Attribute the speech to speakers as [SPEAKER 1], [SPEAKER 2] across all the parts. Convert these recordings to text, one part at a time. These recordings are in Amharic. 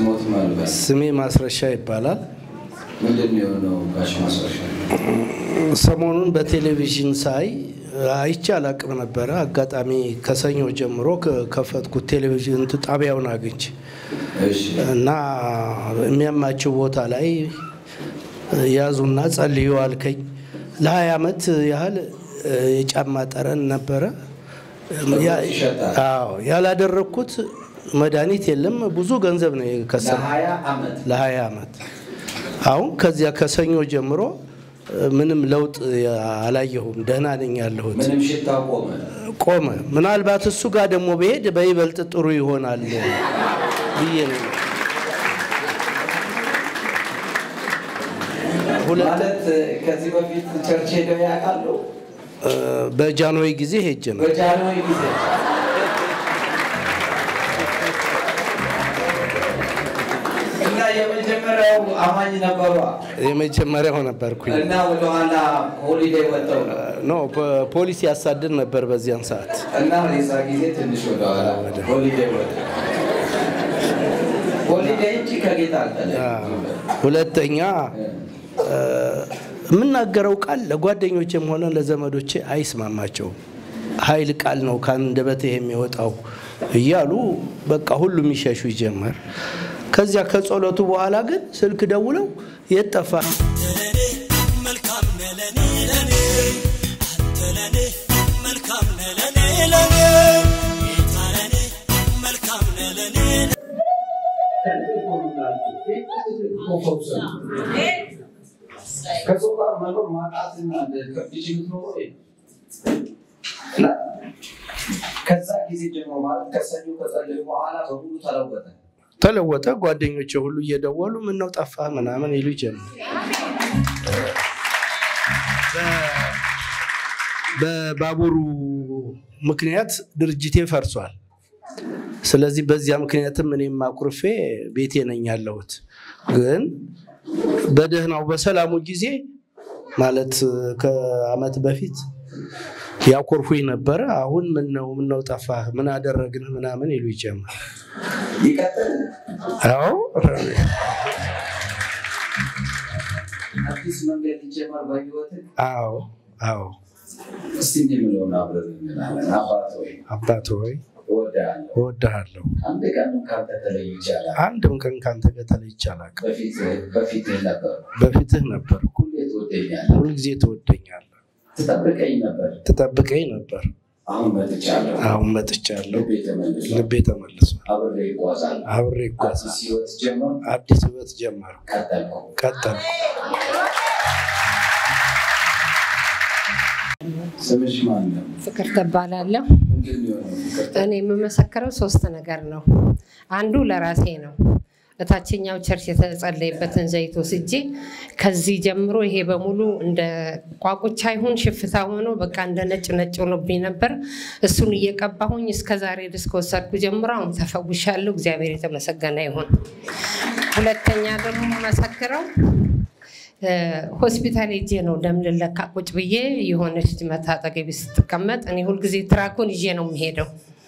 [SPEAKER 1] ስሞት ማልበስ
[SPEAKER 2] ስሜ ማስረሻ ይባላል።
[SPEAKER 1] ምንድን ነው የሆነው? ጋሽ ማስረሻ
[SPEAKER 2] ሰሞኑን በቴሌቪዥን ሳይ አይቼ አላቅም ነበረ። አጋጣሚ ከሰኞ ጀምሮ ከፈትኩት ቴሌቪዥን ጣቢያውን አግኝቼ
[SPEAKER 1] እሺ
[SPEAKER 2] እና የሚያማቸው ቦታ ላይ ያዙና ጸልዩ አልከኝ። ለሀያ ዓመት ያህል የጫማ ጠረን ነበረ። ያ-
[SPEAKER 1] ይሸጣል።
[SPEAKER 2] አዎ፣ ያላደረግኩት መድኃኒት የለም። ብዙ ገንዘብ ነው የከሰ
[SPEAKER 1] ለሀያ ዓመት
[SPEAKER 2] ለሀያ ዓመት አሁን ከዚያ ከሰኞ ጀምሮ ምንም ለውጥ አላየሁም። ደህና ነኝ ያለሁት።
[SPEAKER 1] ምንም ሽታ ቆመ።
[SPEAKER 2] ቆመ። ምናልባት እሱ ጋር ደግሞ ብሄድ በይበልጥ ጥሩ ይሆናል ብዬ ነው። ሁለት
[SPEAKER 1] ማለት ከዚህ በፊት ቸርች ሄደው ያውቃሉ?
[SPEAKER 2] እ፣ በጃንሆይ ጊዜ ሄጄ ነው።
[SPEAKER 1] በጃንሆይ ጊዜ እና የመጀመሪያው አማኝ ነበሯ
[SPEAKER 2] የመጀመሪያው ነበርኩኝ።
[SPEAKER 1] እና ወደኋላ ሆሊዴይ ወጥተው ነው
[SPEAKER 2] ኖ ፖ- ፖሊስ ያሳድድ ነበር በዚያን ሰዓት።
[SPEAKER 1] እና የዛ ጊዜ ትንሽ ወደኋላ ሆሊዴይ ወጥተው ሆሊዴይ እንጂ ከጌታ አልተለየም።
[SPEAKER 2] ሁለተኛ እ፣ የምናገረው ቃል ለጓደኞቼም ሆነ ለዘመዶቼ አይስማማቸውም። ኃይል ቃል ነው ከአንደበቴ የሚወጣው እያሉ በቃ ሁሉም ይሸሹ ጀመር። ከዚያ ከጸሎቱ በኋላ ግን ስልክ ደውለው የት ጠፋህ?
[SPEAKER 3] ለኔ መልካም ነህ ለኔ ለኔ አንተ ለኔ መልካም ነህ ለኔ ለኔ ጌታ ለኔ መልካም ነህ ለኔ
[SPEAKER 1] ከሰው ጋር መኖር ማጣትና ከብች የምትኖረው እና ከዛ ጊዜ ጀምሮ ማለት ከሰኞ ከጸለዩ በኋላ በሙሉ ተለወጠ።
[SPEAKER 2] ተለወጠ። ጓደኞቼ ሁሉ እየደወሉ ምን ነው ጠፋህ ምናምን ይሉ ጀመር። በ- በባቡሩ ምክንያት ድርጅቴ ፈርሷል። ስለዚህ በዚያ ምክንያትም እኔም አኩርፌ ቤቴ ነኝ ያለሁት። ግን በደህናው በሰላሙ ጊዜ ማለት ከአመት በፊት ያኮርፉኝ ነበረ። አሁን ምን ነው ምን ነው ጠፋህ ምን አደረግን ምናምን ይሉ ጀመር።
[SPEAKER 1] ይቀጥል።
[SPEAKER 2] አዎ
[SPEAKER 1] አዲስ መንገድ ሊጀመር በህይወት
[SPEAKER 2] አዎ አዎ
[SPEAKER 1] እስቲ እኔ የምለውን አብረን እንላለን። አባት ወይ
[SPEAKER 2] አባት ሆይ
[SPEAKER 1] እወድሃለሁ፣
[SPEAKER 2] እወድሃለሁ።
[SPEAKER 1] አንድ ቀን ካንተ ተለይ ይቻላል።
[SPEAKER 2] አንድም ቀን ካንተ ጋር ተለይቼ አላውቅም።
[SPEAKER 1] በፊት በፊትህ ነበር፣
[SPEAKER 2] በፊትህ ነበር፣
[SPEAKER 1] ሁሌ ትወደኛለህ፣
[SPEAKER 2] ሁልጊዜ ትወደኛለህ፣
[SPEAKER 1] ትጠብቀኝ ነበር።
[SPEAKER 2] ትጠብቀኝ ነበር።
[SPEAKER 1] አሁን መጥቻለሁ፣
[SPEAKER 2] አሁን መጥቻለሁ፣
[SPEAKER 1] ልቤ ተመልሷል፣
[SPEAKER 2] ልቤ ተመልሷል፣
[SPEAKER 1] አብሬ ይጓዛል።
[SPEAKER 2] አብሬ
[SPEAKER 1] አዲስ
[SPEAKER 2] ይጓዛል።
[SPEAKER 1] ህይወት ጀመር፣
[SPEAKER 2] አዲስ ህይወት ጀመርኩ፣
[SPEAKER 1] ቀጠልኩ።
[SPEAKER 2] ቀጠልኩ።
[SPEAKER 1] ስምሽ ማን ነው?
[SPEAKER 4] ፍቅር ትባላለሁ።
[SPEAKER 1] ምንድን ነው የሆነው? ፍቅር
[SPEAKER 4] እኔ የምመሰክረው ሶስት ነገር ነው። አንዱ ለራሴ ነው። እታችኛው ቸርች የተጸለየበትን ዘይት ወስጄ ከዚህ ጀምሮ ይሄ በሙሉ እንደ ቋቁቻ ይሁን ሽፍታ ሆኖ በቃ እንደ ነጭ ነጭ ሆኖብኝ ነበር። እሱን እየቀባሁኝ እስከ ዛሬ ድረስ ከወሰድኩ ጀምሮ አሁን ተፈውሻለሁ። እግዚአብሔር የተመሰገነ ይሁን። ሁለተኛ ደግሞ መሰክረው ሆስፒታል ሄጄ ነው ደም ልለካ ቁጭ ብዬ የሆነች ልጅ መታ አጠገቤ ስትቀመጥ እኔ ሁልጊዜ ትራኩን ይዤ ነው የምሄደው።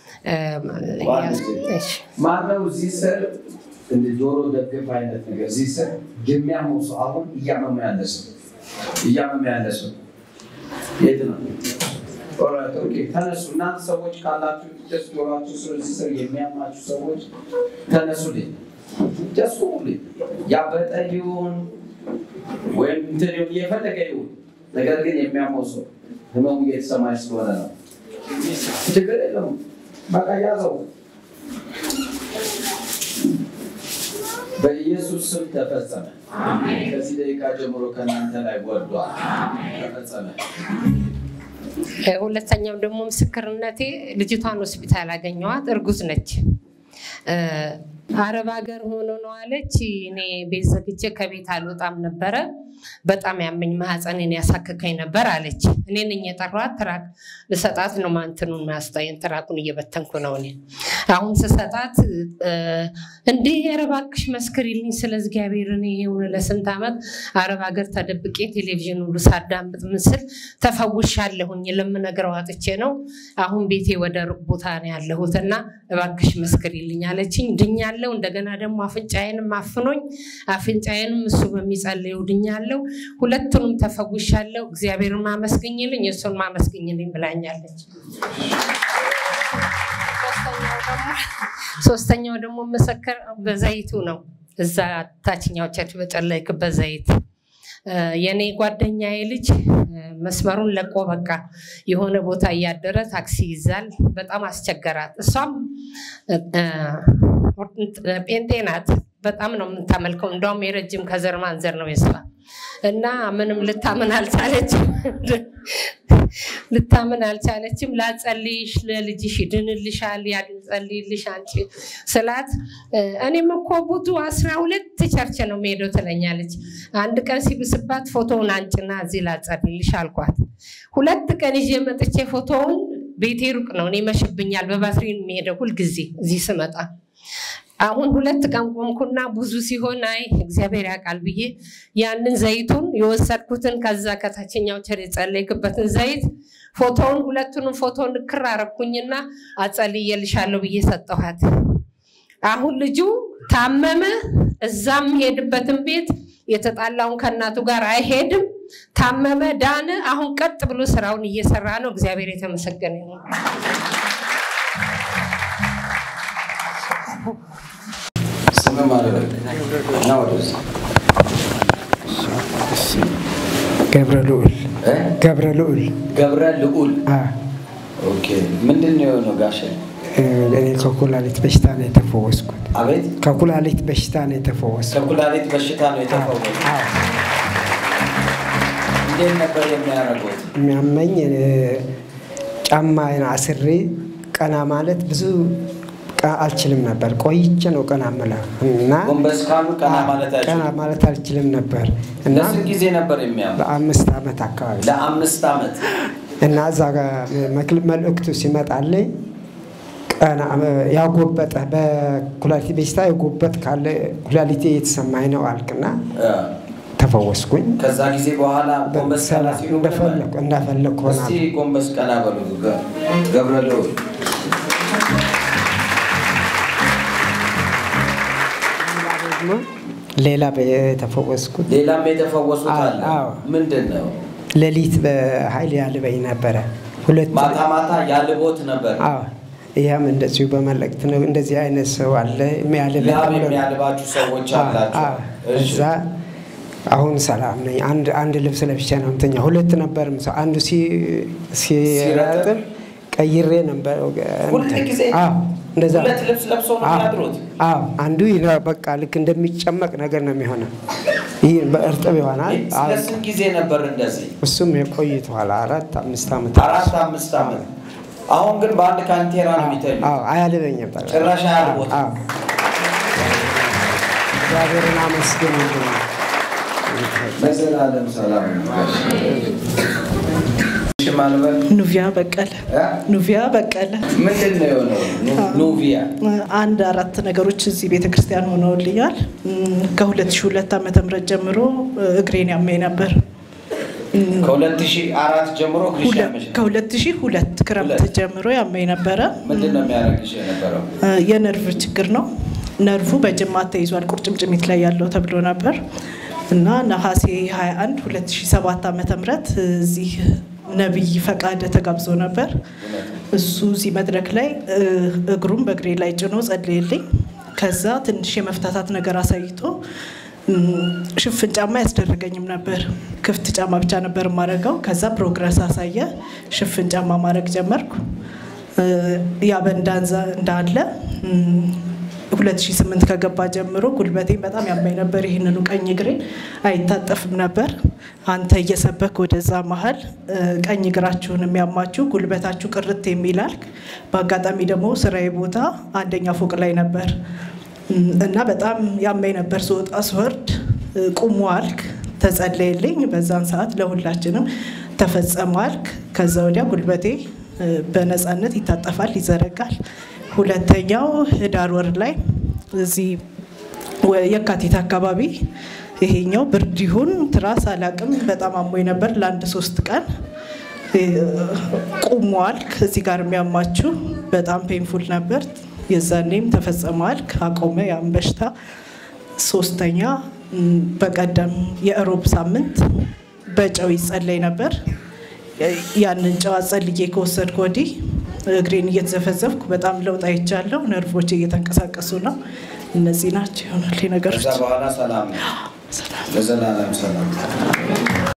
[SPEAKER 4] እሺ።
[SPEAKER 1] ማነው እዚህ ስር እንደ ጆሮ ደግፍ አይነት ነገር እዚህ ስር የሚያመው ሰው አሁን እያመመ ያለ ሰው እያመመ ያለ ሰው የት ነው? ኦራይት ኦኬ፣ ተነሱ እናንተ ሰዎች ካላችሁ ጀስት ጆሯችሁ ስር እዚህ ስር የሚያማችሁ ሰዎች ተነሱልኝ። ጀስት ሁሉልኝ ያበጠ ይሁን ወይም እንትን ይሁን እየፈለገ ይሁን፣ ነገር ግን የሚያመው ሰው ህመሙ እየተሰማኝ ስለሆነ ነው። ችግር የለውም። በቃ ያዘው። በኢየሱስ ስም ተፈጸመ። ከዚህ ደቂቃ ጀምሮ ከእናንተ ላይ ወርዷል። ተፈጸመ።
[SPEAKER 4] ሁለተኛው ደግሞ ምስክርነቴ ልጅቷን ሆስፒታል አገኘዋት። እርጉዝ ነች። አረብ ሀገር ሆኖ ነው አለች። እኔ ቤት ዘግቼ ከቤት አልወጣም ነበረ። በጣም ያመኝ ማህፀኔን ያሳክከኝ ነበር አለች። እኔ ነኝ የጠሯት። ትራክ ልሰጣት ነው ማንትኑን ማስጣይን ትራኩን እየበተንኩ ነው እኔ አሁን ስሰጣት እንዲህ ኧረ እባክሽ መስክሪልኝ ስለ እግዚአብሔር እኔ ይሄውን ለስንት ዓመት አረብ ሀገር ተደብቄ ቴሌቪዥን ሁሉ ሳዳምጥ ምስል ተፈውሻለሁኝ። ለምነግረው አጥቼ ነው። አሁን ቤቴ ወደ ሩቅ ቦታ ነው ያለሁት እና እባክሽ መስክሪልኝ አለችኝ። ድኛለሁ። ድኛለሁ። እንደገና ደግሞ አፍንጫዬንም አፍኖኝ አፍንጫዬንም እሱ በሚጸልየው ድኛለሁ። ሁለቱንም ተፈውሻለሁ። እግዚአብሔርን ማመስግኝልኝ እሱን ማመስግኝልኝ ብላኛለች። ሶስተኛው ደግሞ ሶስተኛው ደግሞ መሰከር በዘይቱ ነው። እዛ ታችኛው ቸርች በጸለይክበት ዘይት እ፣ የኔ ጓደኛዬ ልጅ እ፣ መስመሩን ለቆ በቃ የሆነ ቦታ እያደረ ታክሲ ይዛል። በጣም አስቸገራት። እሷም እ፣ እ፣ ጴንጤ ናት። በጣም ነው የምታመልከው። እንደውም የረጅም ከዘር ማንዘር ነው የሷ እና ምንም ልታምን አልቻለችም። ልታምን አልቻለችም። ላጸልይሽ፣ ለልጅሽ ይድንልሻል፣ ያጸልይልሽ አንቺ ስላት እ፣ እኔም እኮ ብዙ አስራ ሁለት ቸርች ነው የምሄደው ትለኛለች። አንድ ቀን ሲብስባት ፎቶውን አንጭና እዚህ ላጸልይልሽ አልኳት። ሁለት ቀን ይዤ መጥቼ ፎቶውን ቤቴ ሩቅ ነው፣ እኔ መሽብኛል። በባትሪ ነው የምሄደው ሁልጊዜ እዚህ ስመጣ አሁን ሁለት ቀን ቆምኩና ብዙ ሲሆን አይ እግዚአብሔር ያውቃል ብዬ ያንን ዘይቱን የወሰድኩትን ከዛ ከታችኛው ቸር የጸለይክበትን ዘይት ፎቶውን ሁለቱንም ፎቶ ንክር አረኩኝና አጸልየልሻለሁ ብዬ ሰጠኋት። አሁን ልጁ ታመመ። እዛም ሄድበትን ቤት የተጣላውን ከእናቱ ጋር አይሄድም። ታመመ፣ ዳነ። አሁን ቀጥ ብሎ ስራውን እየሰራ ነው። እግዚአብሔር የተመሰገነ ነው።
[SPEAKER 1] ስም ማለት እና ወደዛ
[SPEAKER 5] ገብረ ልዑል
[SPEAKER 1] እ?
[SPEAKER 5] ገብረ ልዑል
[SPEAKER 1] ገብረ ልዑል
[SPEAKER 5] አ፣
[SPEAKER 1] ኦኬ። ምንድን ነው የሆነው ጋሼ?
[SPEAKER 5] እኔ ከኩላሊት በሽታ ነው የተፈወስኩት።
[SPEAKER 1] አቤት
[SPEAKER 5] ከኩላሊት በሽታ ነው የተፈወስኩት።
[SPEAKER 1] ከኩላሊት በሽታ ነው የተፈወሰ።
[SPEAKER 5] አዎ፣
[SPEAKER 1] እንዴት ነበር የሚያደርጉት?
[SPEAKER 5] የሚያመኝ እኔ ጫማዬን አስሬ ቀና ማለት ብዙ ቀ- አልችልም ነበር። ቆይቼ ነው ቀና የምለው እና
[SPEAKER 1] ጎንበስ ካሉ ቀና ማለት
[SPEAKER 5] ቀና
[SPEAKER 1] አይችሉም።
[SPEAKER 5] ማለት አልችልም ነበር እና
[SPEAKER 1] ለስንት ጊዜ ነበር የሚያም?
[SPEAKER 5] በአምስት ዓመት አካባቢ
[SPEAKER 1] ለአምስት ዓመት።
[SPEAKER 5] እና እዛ ጋር መክል- መልእክቱ ሲመጣልኝ ቀና ያጎበጠ በኩላሊት በሽታ የጎበጥ ካለ ኩላሊቴ የተሰማኝ ነው አልክና
[SPEAKER 1] እ፣
[SPEAKER 5] ተፈወስኩኝ።
[SPEAKER 1] ከዛ ጊዜ በኋላ ጎንበስ ቀና
[SPEAKER 5] በሰላም
[SPEAKER 1] ሲሉ
[SPEAKER 5] እንደፈለኩ እንዳፈለኩ
[SPEAKER 1] እስቲ
[SPEAKER 5] ሆናለሁ።
[SPEAKER 1] ጎንበስ ቀና በሉ ገ- ገብረ ልዑል።
[SPEAKER 5] ደግሞ ሌላ የተፈወስኩት
[SPEAKER 1] ሌላም የተፈወሱት አለ።
[SPEAKER 5] አዎ።
[SPEAKER 1] ምንድን ነው?
[SPEAKER 5] ሌሊት በኃይል ያልበኝ ነበረ። ሁለት
[SPEAKER 1] ማታ ማታ ያልቦት ነበር።
[SPEAKER 5] አዎ ያም እንደዚሁ በመልእክት ነው። እንደዚህ አይነት ሰው አለ የሚያልበኝ
[SPEAKER 1] ላብ
[SPEAKER 5] ተብሎ ነው።
[SPEAKER 1] የሚያልባችሁ ሰዎች
[SPEAKER 5] አዎ፣
[SPEAKER 1] አላቸው።
[SPEAKER 5] አዎ።
[SPEAKER 1] እሺ።
[SPEAKER 5] እዛ አሁን ሰላም ነኝ። አንድ አንድ ልብስ ለብቻ ነው ምተኛ። ሁለት ነበር ምሰው አንዱ ሲ- ሲረጥብ ቀይሬ ነበር።
[SPEAKER 1] ሁል ጊዜ
[SPEAKER 5] አዎ እንደዛ
[SPEAKER 1] ሁለት ልብስ ለብሶ ነው
[SPEAKER 5] አዎ፣
[SPEAKER 1] የሚያድሩት?
[SPEAKER 5] አዎ አንዱ ይራ- በቃ ልክ እንደሚጨመቅ ነገር ነው የሚሆነው። ይህ በእርጥብ ይሆናል። አዎ፣
[SPEAKER 1] ለስንት ጊዜ ነበር እንደዚህ?
[SPEAKER 5] እሱም የቆይቷል አራት አምስት ዓመት
[SPEAKER 1] አራት አምስት ዓመት። አሁን ግን በአንድ ካንቴራ ነው የሚተኙ።
[SPEAKER 5] አዎ አያልበኝም። ጠቅላላ።
[SPEAKER 1] ጭራሽ አያልቦትም።
[SPEAKER 5] አዎ። እግዚአብሔርን አመስግን።
[SPEAKER 1] ለዘላለም ሰላም እሺ፣ ማልበል
[SPEAKER 6] ኑቪያ በቀለ
[SPEAKER 1] እ?
[SPEAKER 6] ኑቪያ በቀለ
[SPEAKER 1] ምንድን ነው የሆነው? ኑ- ኑቪያ
[SPEAKER 6] አንድ አራት ነገሮች እዚህ ቤተ ክርስቲያን ሆነውልኛል። እም፣ ከ2002 ዓመተ ምህረት ጀምሮ እ፣ እግሬን ያመኝ ነበር።
[SPEAKER 1] ከ2004 ጀምሮ እግርሽ ያመሽ ነበር?
[SPEAKER 6] ከ2002 ክረምት
[SPEAKER 1] ሁለት።
[SPEAKER 6] ጀምሮ ያመኝ ነበረ።
[SPEAKER 1] ምንድን ነው የሚያደርግሽ የነበረው?
[SPEAKER 6] እ፣ የነርቭ ችግር ነው። ነርቭ በጅማት ተይዟል፣ ቁርጭምጭሚት ላይ ያለው ተብሎ ነበር እና ነሐሴ 21 2007 ዓመተ ምህረት እዚህ ነቢይ ፈቃደ ተጋብዞ ነበር። እሱ እዚህ መድረክ ላይ እ፣ እግሩን በእግሬ ላይ ጭኖ ጸልየልኝ። ከዛ ትንሽ የመፍታታት ነገር አሳይቶ እም፣ ሽፍን ጫማ ያስደረገኝም ነበር። ክፍት ጫማ ብቻ ነበር የማደርገው። ከዛ ፕሮግረስ አሳየ። ሽፍን ጫማ ማድረግ ጀመርኩ። እ፣ ያ በእንዳንዛ እንዳለ እም፣ 2008 ከገባ ጀምሮ ጉልበቴን በጣም ያማኝ ነበር። ይህንኑ ቀኝ እግሬን አይታጠፍም ነበር። አንተ እየሰበክ ወደዛ መሀል እ፣ ቀኝ እግራችሁን የሚያማችሁ ጉልበታችሁ ቅርት የሚላል። በአጋጣሚ ደግሞ ስራዬ ቦታ አንደኛ ፎቅ ላይ ነበር እም፣ እና በጣም ያማኝ ነበር። ስወጣ ስወርድ እ፣ ቁሙ አልክ፣ ተጸለየልኝ። በዛን ሰዓት ለሁላችንም ተፈጸመ አልክ። ከዛ ወዲያ ጉልበቴ እ፣ በነፃነት ይታጠፋል፣ ይዘረጋል። ሁለተኛው ህዳር ወር ላይ እዚህ ወ- የካቲት አካባቢ ይሄኛው ብርድ ይሁን ትራስ አላቅም በጣም አሞኝ ነበር ለአንድ ሶስት ቀን እ፣ ቁሟል። ከዚህ ጋር የሚያማችሁ በጣም ፔንፉል ነበር። የዛኔም ተፈጽመዋል። ካቆመ ያን በሽታ ሶስተኛ ም፣ በቀደም የእሮብ ሳምንት በጨው ይጸለይ ነበር። ያንን ጨው አጸልዬ ከወሰድኩ ወዲህ እግሬን እየተዘፈዘፍኩ በጣም ለውጥ አይቻለሁ። ነርቮች እየተንቀሳቀሱ ነው። እነዚህ ናቸው ይሆናል ነገሮች።
[SPEAKER 1] ከዛ በኋላ ሰላም ነው።
[SPEAKER 6] ሰላም
[SPEAKER 1] ለዘላለም ሰላም